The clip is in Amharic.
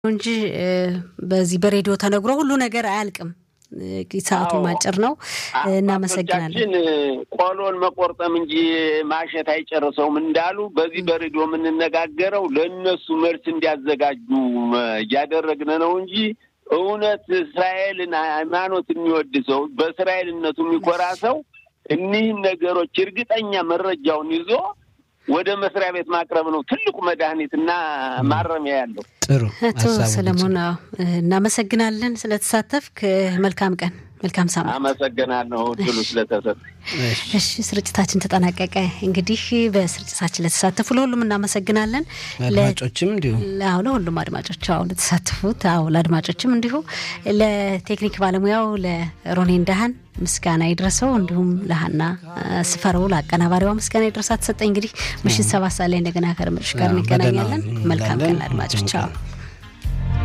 እንጂ በዚህ በሬዲዮ ተነግሮ ሁሉ ነገር አያልቅም። ሰዓቱም አጭር ነው። እናመሰግናለን። ቆሎን መቆርጠም እንጂ ማሸት አይጨርሰውም እንዳሉ በዚህ በሬዲዮ የምንነጋገረው ለእነሱ መልስ እንዲያዘጋጁ እያደረግን ነው እንጂ እውነት እስራኤልን ሃይማኖት የሚወድ ሰው በእስራኤልነቱ የሚኮራ ሰው እኒህን ነገሮች እርግጠኛ መረጃውን ይዞ ወደ መስሪያ ቤት ማቅረብ ነው ትልቁ መድኃኒትና ማረሚያ ያለው። ጥሩ አቶ ሰለሞን እናመሰግናለን ስለተሳተፍክ። መልካም ቀን፣ መልካም ሳምንት። አመሰግናለሁ ድሉ ስለተሰጠ። እሺ ስርጭታችን ተጠናቀቀ። እንግዲህ በስርጭታችን ለተሳተፉ ለሁሉም እናመሰግናለን። አድማጮችም እንዲሁ አዎ፣ ለሁሉም አድማጮች አዎ፣ ለተሳተፉት አዎ፣ ለአድማጮችም እንዲሁ ለቴክኒክ ባለሙያው ለሮኔ እንዳህን ምስጋና ይድረሰው፣ እንዲሁም ለሀና ስፈረው ለአቀናባሪዋ ምስጋና ይድረሳት። ተሰጠኝ እንግዲህ ምሽት ሰባት ሰዓት ላይ እንደገና ከርምሽ ጋር እንገናኛለን። መልካም ቀን አድማጮች። አዎ